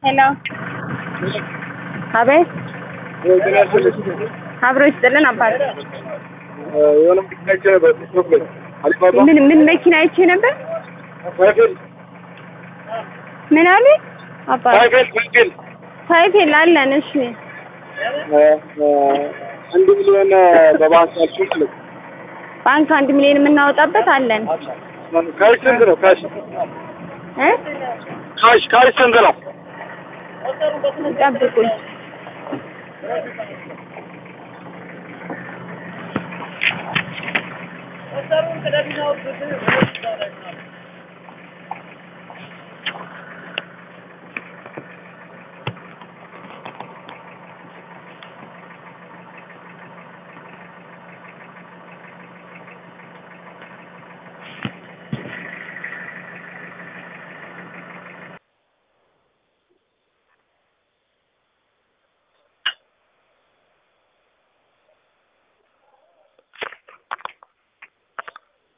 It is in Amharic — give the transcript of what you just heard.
ሄሎ አቤት አብሮ ይስጥልን አባት የሆነ መኪና አይቼ ነበር ቲክቶክ ላይ አሊባባ ምን ምን መኪና አይቼ ነበር ሳይክል ምን አሉ አባት ሳይክል ሳይክል ሳይክል አለን እሺ አንድ ሚሊዮን በባንክ አልሽኝ ስለ ባንክ አንድ ሚሊዮን የምናወጣበት አለን ካሽ ስንት ነው? ካሽ እ ካሽ ካሽ ስንት ነው? ጠብቁኝ